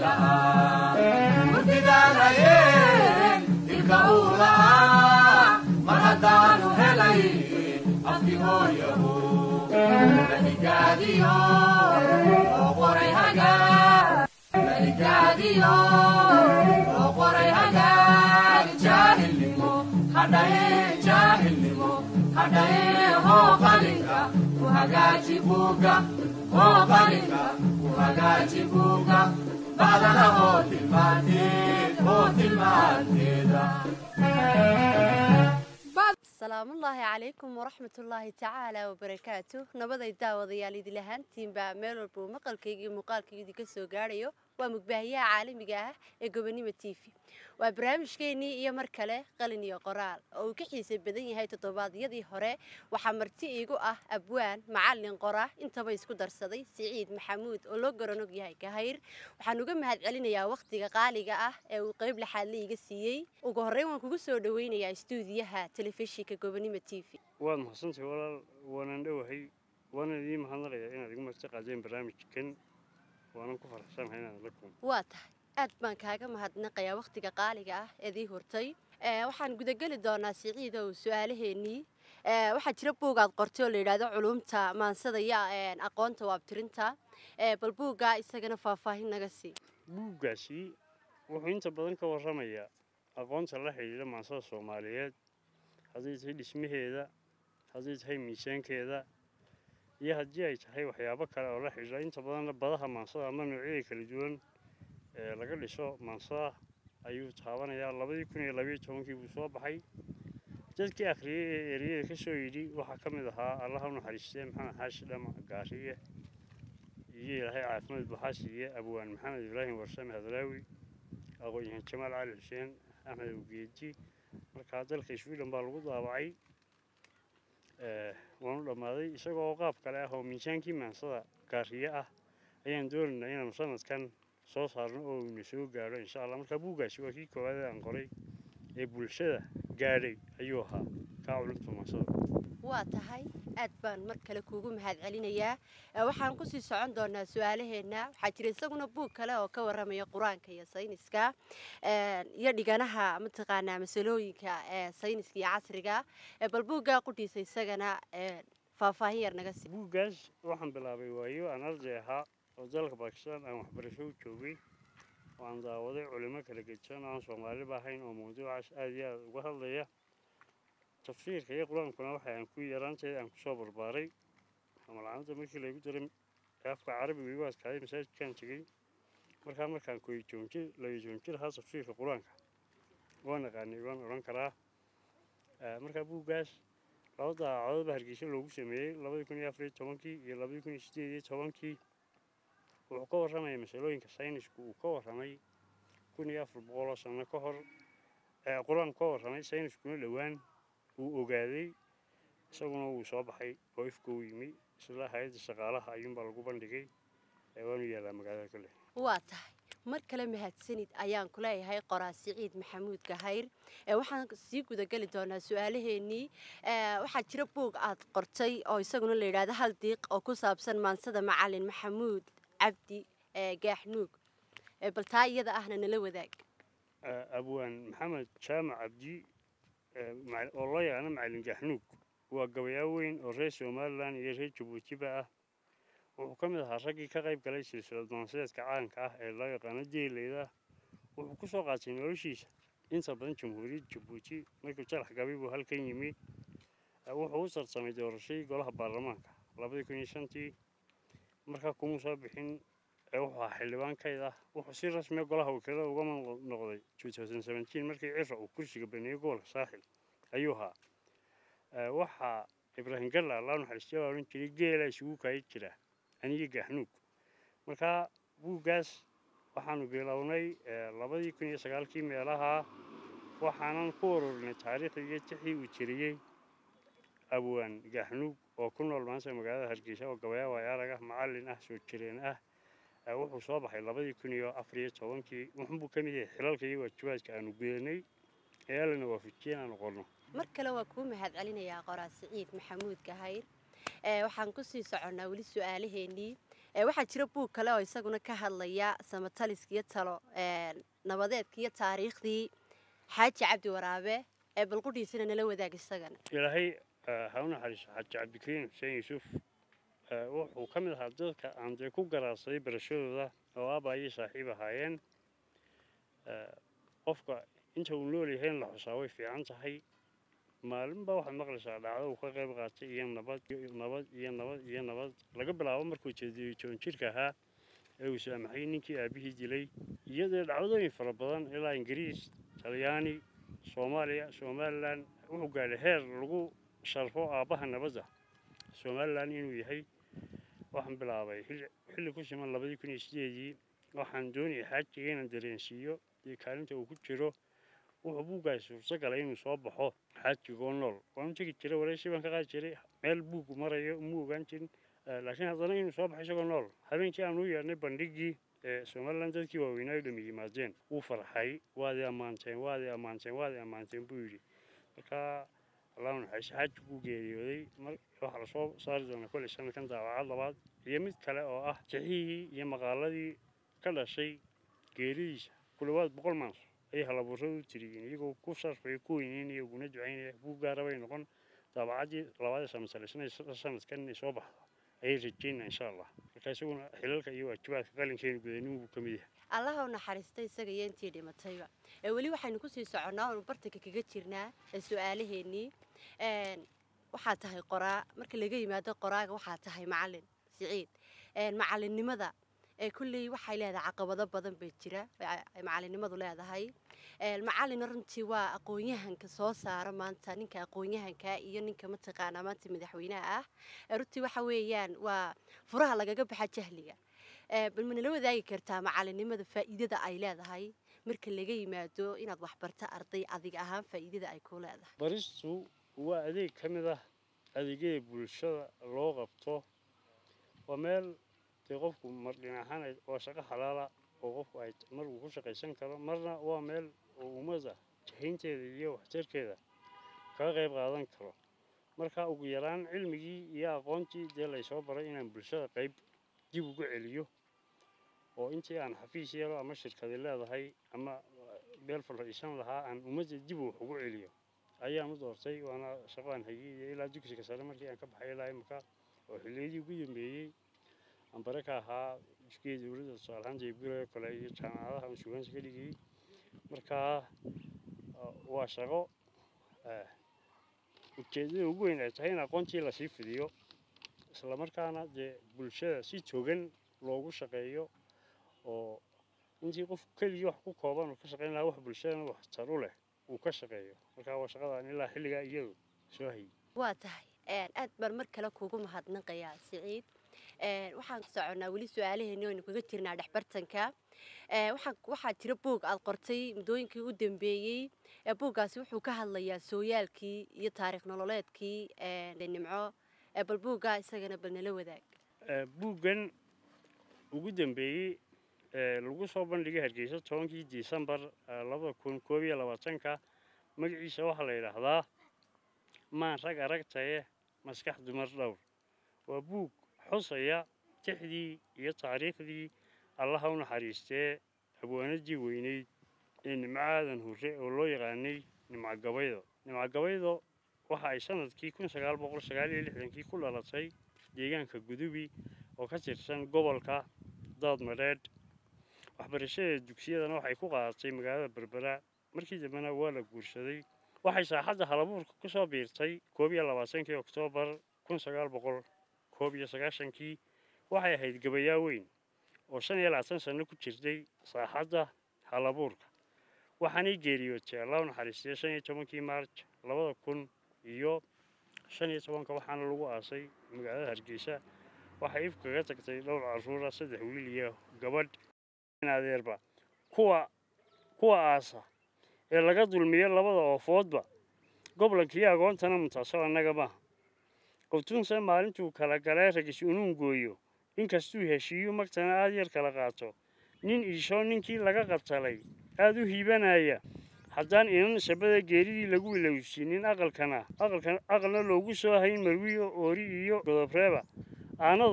lahaa murtidaalhayeen dilka uu lahaa mar haddaanu helay afki hooyahu maligaadiyo oo qoray hagaa maligaadiyo oo qoray hagaag jaahilnimo hadhaye jaahilnimo hadhaye hoo qalinka ku hagaaji buuga hoo qalinka ku hagaaji buuga bacdana hoo tilmaanteed hoo tilmaanteeda asalaamullaahi calaykum waraxmatullaahi tacaala wabarakaatu nabaday daawadayaal idil ahaantiinbaa meel walba uu maqalkayga iyo muuqaalkayga idinka soo gaadhayo waa mugbaahiyaha caalamiga ah ee gobonimo t v waa barnaamijkeennii iyo mar kale qalin iyo qoraal oo uu ka xiisay badan yahay toddobaadyadii hore waxaa marti iigu ah abwaan macalin qora intaba isku darsaday siciid maxamuud oo loo garanog yahay kahayr waxaan uga mahad celinayaa wakhtiga qaaliga ah ee uu qayb laxaadle iga siiyey ugu horreyn waan kugu soo dhaweynayaa istuudiyaha telefishinka gobonimo t v waad mahadsantahay walaal waanan dhowahay waana idiin mahadnaqayaa inaad igu marti qaadeen barnaamijkan waanan ku faraxsanahay inaad la kulmo waa tahay aad baan kaaga mahadnaqayaa wakhtiga qaaliga ah eedii hortay waxaan gudageli doonaa siciidow su-aalaheennii waxaa jira buug aad qortay oo la yidhaahdo culumta maansada iyo aqoonta waabtirinta bal buuggaa isagana faahfaahin naga sii buuggaasi wuxuu inta badan ka warramayaa aqoonta la xidhiidha maansada soomaaliyeed hadday tahay dhismaheeda hadday tahay miisaankeeda iyo haddii ay tahay waxyaabo kale oo la xidhiidha inta badanna badaha maansada ama noocyada kala duwan ee laga dhiso maansada ayuu taabanayaa labadii kun iyo labayo tobankii buu soo baxay dadkii akhriyey ee eriyada ka soo yidhi waxaa ka mid ahaa allaha u naxariistee maxamed xaashi dhama gaariye iyo ilaahay caafimaad buxaa siiye abwaan maxamed ibraahim warsame hadraawi aqoon-yahan jamaal cali xuseen axmed awgeeji markaa dalka sweden baa lagu daabacay waanu dhammaaday isagoo qaab kale ah oo miisaankii maansada gaariye ah ayaan doonaynaa inaanu sanadkan soo saarno oo ina soo gaadho insha allah markaa buuggaasi waa kii koowaad aan qoray ee bulshada gaadhay ayuu ahaa kaa culumta maansada waa tahay aad baan mar kale kuugu mahad celinayaa waxaan kusii socon doonaa su-aalaheenna waxaa jira isaguna buug kale oo ka warramaya qur-aanka iyo sayniska iyo dhiganaha mataqaanaa masalooyinka ee sayniska iyo casriga bal buuggaa qudhiisa isagana faahfaahin yar naga sii buuggaas waxaan bilaabay waayo aan arday ahaa oo dalka bakistan aan waxbarasho u joogay oo aan daawaday culimo kala gedsan oo aan soomaaliba ahayn oo mawduucaas aada iyo aada uga hadlaya tafsiirka iyo qur-aankuna waxa aan ku yaraanteeda aan kusoo barbaaray amalcamada markii laygu daray afka carabiga igu adkaaday masaajidkaan tegey markaa markaan koyjoonjir layojoonjir ahaa tafsiirka qur-aanka waan aqaanay waan odhan karaa markaa buuggaas laba daacadoodba hargeysa loogu sameeyey labadii kun iyo afariyo tobankii iyo labadii kun iyo sideed iyo tobankii wuxuu ka warramaya masalooyinka saynisku uu ka warramay kun iyo afar boqoloo sano ka hor qur-aanku ka warramay sayniskuna dhowaan wuu ogaaday isaguna wuu soo baxay oo ifka u yimi isla hay-adda shaqaalaha ayuunbaa lagu bandhigay waanu yaallaa magaalada kale waa tahay mar kale mahadsanid ayaan ku leeyahay qoraa siciid maxamuud gahayr waxaan sii gudageli doonaa su-aalaheennii waxaa jira buug aad qortay oo isaguna la yidhaahdo hal diiq oo ku saabsan maansada macalin maxamuud cabdi gaaxnuug bal taa iyada ahna nala wadaag abwaan maxamed jaamac cabdi oo loo yaqaano macalin gaaxnuug waa gabayaa weyn oo reer somalilan iyo reer jabuutiba ah wuxuu ka mid ahaa raggii ka qayb galay silsilad doonsideedka calanka ah ee loo yaqaano deeleyda wuxuu ku soo qaatay noloshiisa inta badan jamhuuriyadda jabuuti markuu jalax gabay buu halkan yimi wuxuu u tartamay doorashadii golaha baarlamaanka labadii kun iyo shantii markaa kumuu soo bixin wuxuu ahaa xildhibaan kayd ah wuxuu si rasmiya golaha wakiilada uga noqday markii cira uu kursiga baneeyey gobolka saaxil ayuu ahaa waxaa ibraahim galla allah naxariistay baa odhan jiray geelaa isugu kaayi jira aniga gaaxnuug markaa buuggaas waxaanu bilownay labadii kun iyo sagaalkii meelaha waxaanan ku ururinay taariikhdii iyo tixii uu jiriyey abwaan gaaxnuug oo ku nool maanta magaalada hargeysa oo gabayaa waayaarag ah macallin ah soo jireen ah wuxuu soo baxay labadii kun iyo afar iyo tobankii wuxuunbuu ka mid yahay xilalka iyo waajibaadka aanu gudanay ee allana waafajiyeen aanu qorno mar kale waa kuu mahad celinayaa qoraa siciid maxamuud gahayr waxaan kusii soconnaa weli su-aalaheennii ee waxaa jira buug kale oo isaguna ka hadlaya samataliska iyo talo ee nabadeedka iyo taariikhdii xaaji cabdi waraabe ee balqudhiisana nala wadaag isagana ilaahay eh, ha u naxariiso xaaji cabdikariim xuseen yuusuf eh, wuxuu ka mid ahaa dadka aan dee ku garaadsaday barashadooda oo aabbaayay saaxiib ahaayeen Eh, qofka inta uu nool yahay in la xusaa way fiican tahay maalinba waxaad maqlaysaa dhacdo uu ka qayb qaatay iyo nabad iyo nabad iyo nabad iyo nabad laga bilaabo markuu jeediyey joon jirka ahaa ee uu saamaxay ninkii aabihii dilay iyadoo dhacdooyin fara badan ilaa ingiriis talyaani soomaaliya somalilan wuxuu gaadhay heer lagu sharfo aabbaha nabadda somalilan inuu yahay waxaan bilaabay xilli xilli ku siman labadii kun iyo sideedii waxaan doonayay xaajiga inaan dareensiiyo iyo kaalinta uu ku jiro wuxuu buuggaas suurto galay inuu soo baxo xaajigoo nool waan u tegi jiray waraysi baan ka qaadi jiray meel buugu marayo uma ogaan jirin Eh, laakiin haddana inuu soo baxo isagoo nool habeenkii aan u yeedhnay bandhigii ee somalilan dadkii waaweynaa dhami yimaadeen wuu farxay waadi ammaanteen waadi ammaanteen waadi ammaanteen buu yidhi marka allahu naxariiso xaaji buu geeriyooday mar waxaa lasoo saari doonaa kolley sanadkan daawacad labaad iyo mid kale oo ah jixihii iyo maqaaladii ka dhashay geeridiisa ku dhawaad boqol maans ayay halabuuradu u tiriyeen iyagoo ku sarfaya ku weyneynaya uguna ducaynaya buu gaara bay noqon daabacaddii labaad ee samasalaysanay sanadkan inay soo baxdo ayay rajeynaa insha allah marka isaguna xilalka iyo waajibaadka qalinkeenu gudanin buu ka mid yahay allaha u naxariista isaga iyo intii dhimatayba ee weli waxaynu kusii soconnaa oonu bartanka kaga jirnaa ee su-aalaheennii Een, waxaa tahay qoraa marka laga yimaado qoraaga waxaa tahay macalin siciid Een, macalinnimada ee kulley waxay leedahay caqabado badan bay jira ay- ay macalinnimadu leedahay Een, macalina runtii waa aqoon-yahanka soo saara maanta ninka aqoon-yahanka iyo ninka mataqaanaa maanta madaxweynaha ah Ee, runtii waxa weeyaan waa furaha lagaga baxa jahliga Ee, bal ma nala wadaagi kartaa macalinnimada faa'iidada ay leedahay marka laga yimaado inaad waxbarto arday adiga ahaan faa'iidada ay ku leedahay baristu waa adeeg ka mid ah adeegyada bulshada loo qabto waa meel dee qofku mar dhinac ahaan ay- waa shaqo xalaala oo qofku ay mar uu ku shaqaysan karo marna waa meel oo ummadda jahaynteeda iyo waxtarkeeda kaga qayb qaadan karo marka ugu yaraan cilmigii iyo aqoontii dee laysoo baray inaan bulshada qayb dib ugu celiyo oo intii aan xafiis yeelo ama shirkadi leedahay ama beel fadhiisan lahaa aan ummadda dib wax ugu celiyo ayaan u doortay waana shaqo aan hayay iyo ilaa dugsiga sare markii aan ka baxay ilaa imika oo xilliyadii ugu dambeeyey aan bare ka ahaa dugsiga dowladda tusaalahaan jeebguroo kale iyo jaamacadaha aan sugaansi ka dhigayay markaa uh, waa shaqo eh, ujeeddada ugu weyn ay tahay in aqoontii lasii fidiyo islamarkaana dee bulshada si togan loogu shaqeeyo oo intii qof keligii wax ku kooban uu ka shaqayn lahaa wax bulshadana wax tar u leh uu ka shaqeeyo marka waa shaqadaan ilaa xilligaa iyadu soo hayay waa tahay Een, aad baan mar kale kuugu mahadnaqayaa siciid Een, waxaan soconnaa weli su-aalaheeni oynu kaga jirnaa dhexbartanka Ee, waxaa waxaa jira buug aad qortay muddooyinkii u dambeeyey ee buuggaasi wuxuu ka hadlayaa sooyaalkii iyo taariikh nololeedkii een, nimco Ee, bal buuggaa isagana bal nala wadaag Eh, buuggan ugu dambeeyey ee lagu soo bandhigay hargeysa tobankii disembar eh, labada kun koob iyo labaatanka magaciisa waxaa la yidhaahdaa maan rag aragtaye maskax dumar dhowr waa buug xusaya tixdii iyo taariikhdii allaha u naxariistee abwaanadii weyneyd ee nimco aadan hurre oo loo yaqaanay nimco gabaydo nimco gabaydo waxa ay sanadkii kun sagaal boqol sagaal iyo lixdankii ku dhalatay deegaanka gudubi oo ka tirsan gobolka daadmadheedh waxbarashadeeda dugsiyadana waxay ku qaadatay magaalada berbera markii dambena waa la guursaday waxay saaxadda halabuurka ku soo biirtay koob iyo labaatankii oktoobar kun sagaal boqol koob iyo sagaashankii waxay ahayd gabayaa weyn oo shan iyo labaatan sanno ku jirtay saaxadda halabuurka waxaanay geeriyootay allah u naxariistay shan iyo tobankii maarj labada kun iyo shan iyo tobanka waxaana lagu aasay magaalada hargeysa waxay if kaga tagtay dhowr caruura saddex wiil iyo gabadh adeerba kuwa kuwa aasa ee laga dulmiyo labada oofoodba goblankii agoontana mutaasoo annaga maaha qoftuunse maalintuu kala galee ragis unuun gooyo inkastuu heshiiyu magtana aad yar kala qaato nin iishoo ninkii laga qabtalay aad u hiibanaya haddaan inan shabada geeridii lagu ilowsiinin aqalkana aqalkan aqalna loogu soo hayn marwiyo oori iyo godobreeba aanadu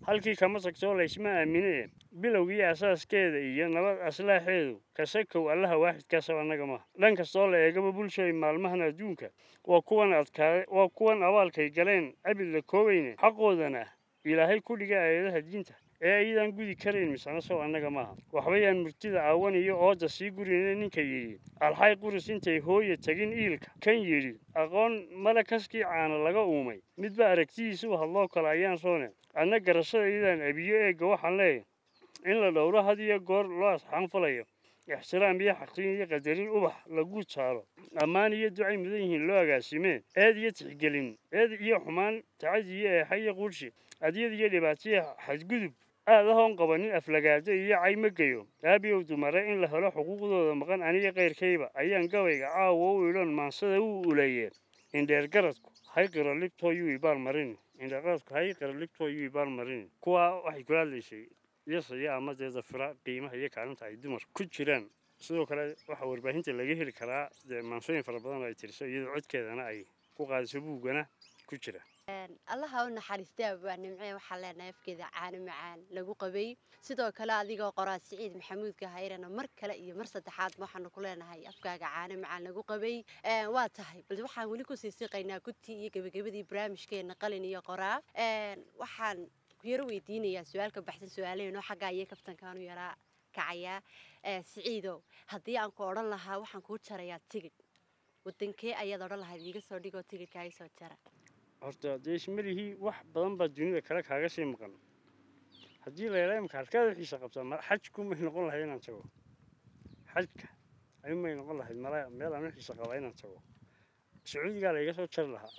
halkii kama tagtoo laysma aamine bilowgii asaaskeeda iyo nabad aslaaxeedu kasakow allaha waaxidkaasaba annaga maaha dhan kastoo la eegaba bulshooy maalmahan adduunka waa kuwan adkaade waa kuwan abaalkay galeen abid la koobayne xaqoodana ilaahay ku dhiga aayadaha diinta ee ayadaan gudi karayn misana sow annaga maaha waxbayaan murtida aawan iyo ooda sii gurine ninka yidhi alxay quris intay hooya tagin iilka kan yidhi aqoon male kaskii caana laga uumay midba aragtidiisu hadloo kale ayaan roone adna garashada iyadaan abiyo eegga waxaan leeyahay in la dhowro had iyo goor loo asxaan falayo ixtiraam iyo xaqrin iyo qadarin ubax lagu taalo ammaan iyo ducay mudan yihiin loo agaasimeen eed iyo tixgelin eed iyo xumaan tacadi iyo eexa iyo quurshi adyad iyo dhibaataya xadgudub aad ahoon qabanin aflagaado iyo cayma geyo aabiyow dumare in la helo xuquuqdooda maqan aniga kayrkayba ayaan gabayga caawa u idhon maansada u uleeyeen indheer garadku hay qiro libtoo yuu ibaal marin indheer garadku hay qiro libtoo yuu ibaal marin kuwaa waxay kula hadlaysay yasaya ama dee dafira qiimaha iyo kaalinta ay dumar ku jiraan sidoo kale waxaa warbaahinta laga heli karaa dee maansooyin fara badan oo ay tiriso iyadoo codkeedana ay ku qaadiso buuggana ku jira allaha u naxariistay abaa nimcee waxaa leenahay afkeeda caano macaan lagu qabay sidoo kale adigoo qoraa siciid maxamuud gahayrana mar kale iyo mar saddexaad waxaanu ku leenahay afkaaga caano macaan lagu qabay waa tahay bal waxaan weli kusii siqaynaa gudtii iyo gebagabadii barnaamijkeena qalin iyo qoraa waxaan ku yaro weydiinayaa su-aal ka baxsan su-aalaheeno xaggaa iyo kaftankaanu yaraa kacayaa siciidow haddii aan ku odhan lahaa waxaan kuu jarayaa tigidh wadankee ayaad odhan lahayd iiga soo dhigoo tigidhkaaga soo jara horta dee ismalihii wax badan baa dunida kale kaaga sii maqan haddii la yidhaa imka halkaad wixiisa qabtaa ma xajku may noqon lahayd inaan tago xajka ayuu may noqon lahayd mala meel aan wixiisa qabaa inaan tago sacuudigaa layga soo jari lahaa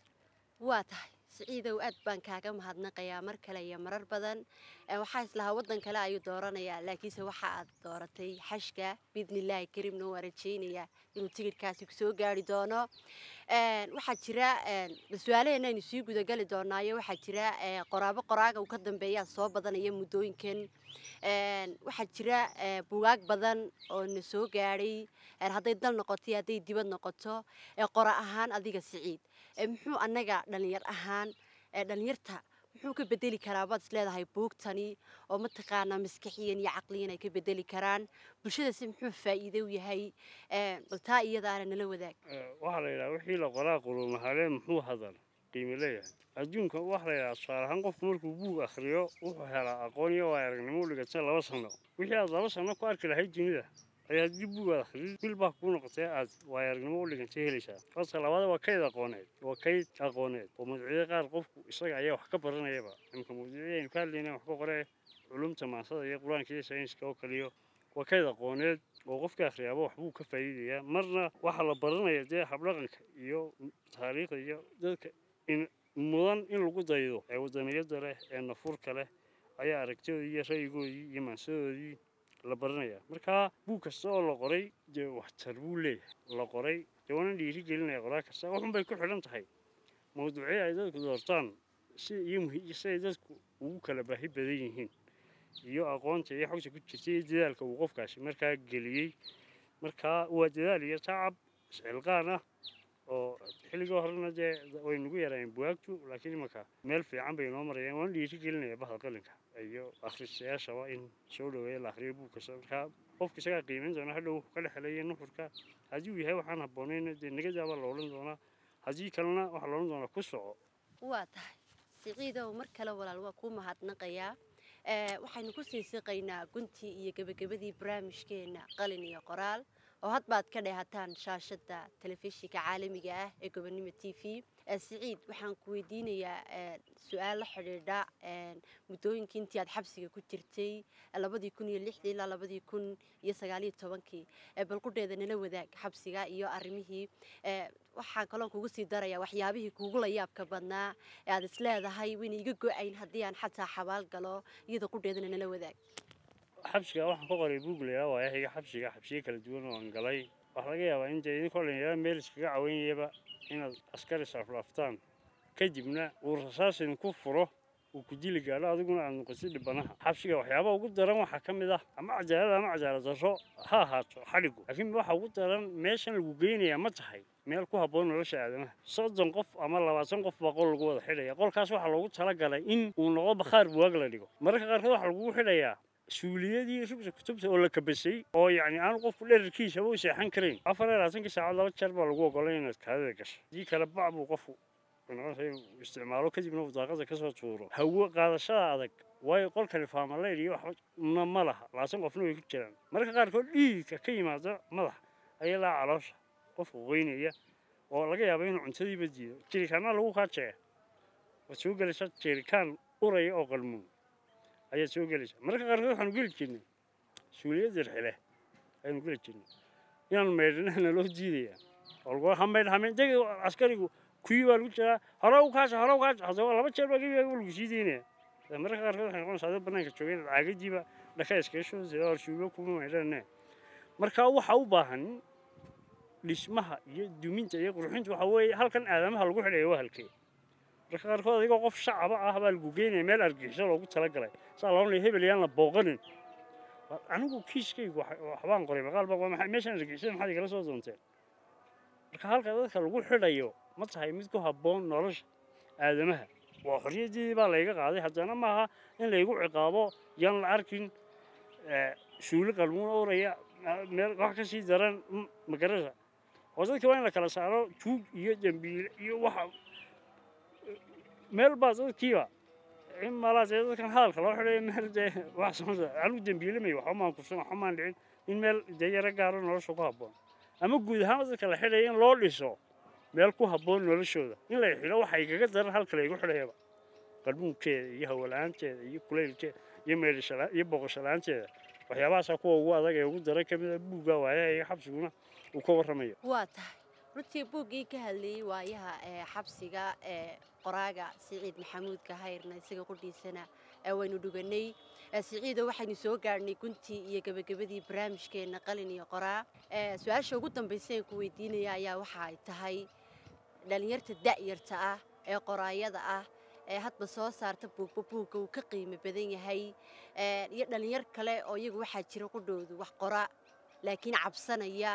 waa tahay siciidow aad baan kaaga mahadnaqayaa mar kale iyo marar badan waxaa islahaa waddan kale ayuu dooranayaa laakiinse waxa aad dooratay xashka biidnillaahi kariimna waa rajaynayaa inuu tigidhkaasi kusoo gaari doono waxaa jira su-aalaheena aynu sii gudagali doonaayo waxaa jira qoraabo qoraaga uu ka dambeeyaa soo badanaya muddooyinkan waxaa jira bugaag badan oo na soo gaadhay hadday dal noqoto iyo hadday dibad noqoto qora ahaan adiga siciid muxuu annaga dhalinyar ahaan dhalinyarta muxuu ka bedeli karaa baad is leedahay buugtani oo mataqaanaa maskaxiyan iyo caqliyan ay ka bedeli karaan bulshadasi muxuu faa'iido u yahay bal taa iyadaana nala wadaag waxaa la yidhaha wixii la qoraa qulumahalee muxuu hadal qiimo leeyahay adduunka waxaa la yidhaha tusaale ahaan qofku markuu buug akhriyo wuxuu helaa aqoon iyo waa aragnimo u dhigata laba sano wixii aad laba sano ku arki lahayd dunida ayaa haddii buug aad akhriyo bil baa kuu noqotay aad waay aragnimo u dhigantay helaysaa horta labaada waa kayd aqooneed waa kayd aqooneed oo mawduucyada qaar qofku isaga ayaa wax ka baranayaba imka mawduucyada aynu ka hadlayna wax ka qoree culumta maansada iyo qur-aanka iyo sayniska oo kaliyo waa kayd aqooneed oo qofka akhriyaaba waxbuu ka faa'iidayaa marna waxaa la baranaya dee habdhaqanka iyo taariikhda iyo dadka in mudan in lagu daydo ee wadaniyada leh ee nafurka leh ayaa aragtidoodii iyo ra'yigoodii iyo maansadoodii la baranaya markaa buug kasta oo la qoray dee waxtar buu leeyahay la qoray dee waana dhiiri gelinaya qoraa kasta waxun bay ku xidhan tahay mawduucyo ay dadku doortaan si iyo muhi si ay dadku ugu kala baahi badan yihiin iyo aqoonta iyo xogta ku jirta iyo dadaalka uu qofkaasi markaa geliyey markaa waa dadaal iyo tacab iscilqaan ah oo xilligii horena dee way nagu yaraayeen buwaagtu laakiin imanka meel fiican bay noo marayaan waana dhiiri gelinaya bahda qalinka iyo akhristayaashaba in soo dhaweeya la akhriyo buug kasta markaa qofka isagaa qiimayn doona hadhow wuxuu ka dhexelaya nuxurka haddii uu yahay waxaan habboonayn dee nagadaabaa la odhan doonaa haddii kalena waxaa la odhan doonaa ku soco waa tahay siciidow mar kale walaal waa kuu mahadnaqayaa waxaynu ku sii siqaynaa guntii iyo gebagabadii barnaamijkeena qalin iyo qoraal oo hadbaad ka dheehataan shaashada telefishinka caalamiga ah ee gobonimo t v siciid waxaan ku weydiinayaa su-aal la xidhiidha muddooyinkii intii aad xabsiga ku jirtay labadii kun iyo lixdii ilaa labadii kun iyo sagaaliyo tobankii balqudheeda nala wadaag xabsiga iyo arrimihii waxaan kaloon kugu sii darayaa waxyaabihii kuugu la yaabka badnaa ee aad is leedahay wayna iga go-ayn haddii aan xataa xabaal galo iyada qudheedana nala wadaag xabsiga waxaan ka qoray buug layaa waayahiga xabsiga xabsiyo kala duwan oo aan galay waxaa laga yaabaa in dee idinkoo dhalinyarada meel iskaga caweynayaba inaad askari sarflaaftaan kadibna uu rasaas idinku furo uu ku dili gaadho adiguna aad noqotid dhibanaha xabsiga waxyaaba ugu daran waxaa ka mid ah ama cadaalad ama cadaalad darro ha ahaato xadhigu laakiin waxa ugu daran meeshan lagu geynayaa ma tahay meel ku habboon nolosha aadamaha soddon qof ama labaatan qof baa qol lagu wada xidhaya qolkaas waxaa loogu talagalay in uu noqdo bakhaar buwaag la dhigo mararka qaarkood waxaa lagugu xidhayaa suuliyadii rugsa kutubta oo la kabasay oo yacni aanu qofku dherarkiisaba u seexan karayn afar iyo labaatankii saacad laba jeer baa lagu ogolay inaad kaadida gasho haddii kale bac buu qofku noqonaysa inuu isticmaalo kadibna uu daaqada kasoo tuuro hawo qaadashada adag waayo qolkani faamaleyd iyo waxba ma laha labaatan qofna way ku jiraan mararka qaarkood dhiigka ka yimaada madaxa ayaa laa caloosha qofku qoynaya oo laga yaabo inuu cuntadiiba diido jirikaanna lagu kaajeeya waad soo gelaysaa jirikaan uraya oo qalmuun ayaad soo gelaysaa mararka qaarkood waxaanu geli jirnay suuliyadda xile ayaanu geli jirnay inaanu maydhanahna loo diidayaa oo lagu hamaydh hamayn deg askarigu kuwii baa lagu jiraa hore u kaasha hore u kaasha haddaba laba jeer baa gebiga lagu sii deynaya mararka qaarkood waxay noqonaysaa adoo bannaanka joogay inaad caagadiiba dhaka iskaga shoodsay oo shuulo kuma maydhanne marka waxa u baahan dhismaha iyo duminta iyo qurxinta waxa weeye halkan aadamaha lagu xidhaya waa halkee marka qaarkood adigoo qof shacaba ah baa lagu geynaya meel argixisho loogu talagalay saa loonaya hebel yaan la booqanin anigu kiiskaygu waxbaan qoray maqaal baan qoray meeshan argixisada maxaad igala soo doonteen marka halka dadka lagu xidhayo ma tahay mid ku habboon nolosha aadamaha waa xorriyaddii baa layga qaaday haddana maaha in laygu ciqaabo yaan la arkin suuli qalmuun oraya meel wax ka sii daran magarasa oo dadka waa in la kala saaro tuug iyo dembiile iyo waxa meel baa dadkiiba in malaas ee dadkan hadalka loo xidhayo meel dee wax soconsa anigu dembiilamay waxba maan kufsan waxba maan dhicin in meel dee yaro gaaro nolosha ku habboon ama guud ahaan dadka la xidhaya in loo dhiso meel ku habboon noloshooda in la xidho waxa igaga daran halka laygu xidhayaba qalbuunkeeda iyo hawala-aanteeda iyo kulaylkeeda iyo meedhashala iyo boqoshalaanteeda waxyaabahaasaa kuwa ugu adag ee ugu daran ka mid a buugga waayaha iyo xabsiguna uu ka warramayo waa tahay runtii buuggii ka hadlayey waayaha ee xabsiga ee qoraaga siciid maxamuud kahayrna isaga qudhiisana waynu dhuganay siciido waxaynu soo gaadhnay guntii iyo gebagabadii barnaamijkeenna qalin iyo qoraa su-aasha ugu dambaysa aan ku weydiinaya ayaa waxa ay tahay dhallinyarta da'yarta ah ee qoraayada ah ee hadba soo saarta buugba buugga uu ka qiimo badan yahay iyo dhallinyar kale oo iyagu waxaa jira qudhoodu wax qora laakiin cabsanaya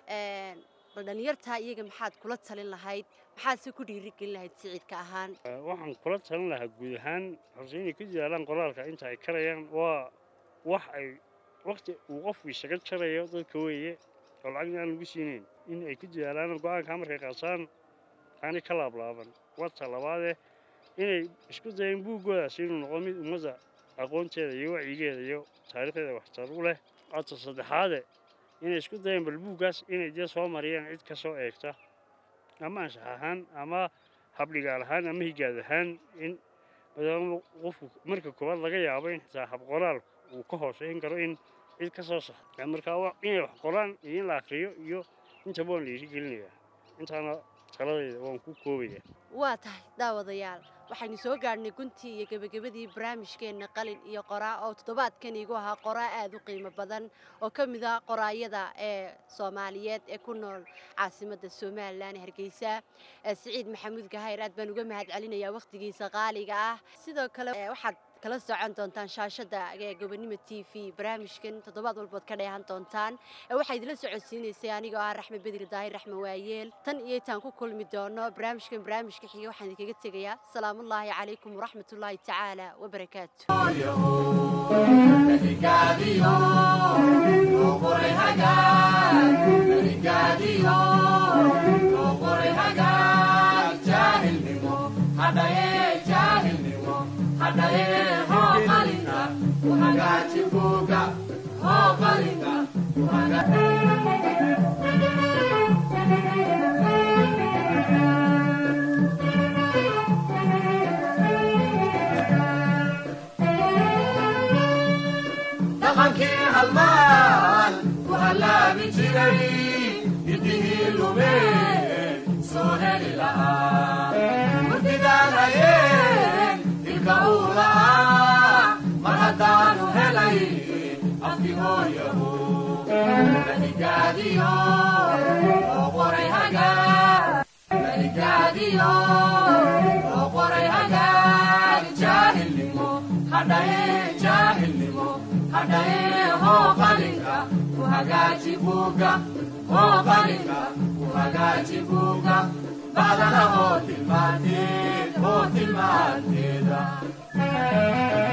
bal dhallinyartaa iyaga maxaad kula talin lahayd maxaad se ku dhiirigelin lahayd siciidka ahaan waxaan kula talin lahaa guud ahaan horse inay ku dadaalaan qoraalka inta ay karayaan waa wax ay waqti uu qofku isaga jarayo dadka weeye oo lacagna aan lagu siinayn in ay ku dadaalaan go-aankaa markay qaataan aanay ka laablaaban wata labaadee inay isku dayeen buuggoodaasi inuu noqdo mid ummadda aqoonteeda iyo wacyigeeda iyo taariikhdeeda waxtar u leh wata saddexaade inay isku dayeen bal buuggaas inay dee soo mariyaan cid ka soo eegta ama anshax ahaan ama habdhigaal ahaan ama higaad ahaan in maadaama qofku marka koowaad laga yaabo in xitaa habqoraal uu ka hooseyn karo in cid ka soo saxda markaa inay wax qoraan iyo in la akriyo iyo intaba waan la dhiirigelinayaa intaana taladayda waan ku koobaya waa tahay daawadayaal waxaynu soo gaadhnay guntii iyo gebagabadii barnaamijkeenna qalin iyo qoraa oo toddobaadkan iigu ahaa qoraa aad u qiimo badan oo ka mid ah qoraayada ee soomaaliyeed ee ku nool caasimadda somalilan ee hargeysa siciid maxamuud gahayr aad baan uga mahad celinayaa wakhtigiisa qaaliga ah sidoo kale waxaad kala socon doontaan shaashadda ee gobonimo t v barnaamijkan toddobaad walbood ka dheehan doontaan waxaa idila socodsiinaysay anigoo ah raxme bedri daahir raxme waayeel tan iyo intaan ku kulmi doono barnaamijkan barnaamijka xiga waxaan idinkaga tegayaa salaamullaahi calaykum waraxmatullaahi tacaala wabarakaatu dhaqankii halmaan ku hallaabi jiray hidihii lumeen soo heli lahaa murtidaan hayeen ilka uu la'aa mar haddaanu helay afki hooyahu maligaadiyo oo qoray hagaa maligaadiyo oo qoray hagaag jaahilnimo hadhaye jaahilnimo hadhaye hoo qalinka ku hagaaji buugga hoo qalinka ku hagaaji buuga bacdana oo tilmaanteed oo tilmaanteeda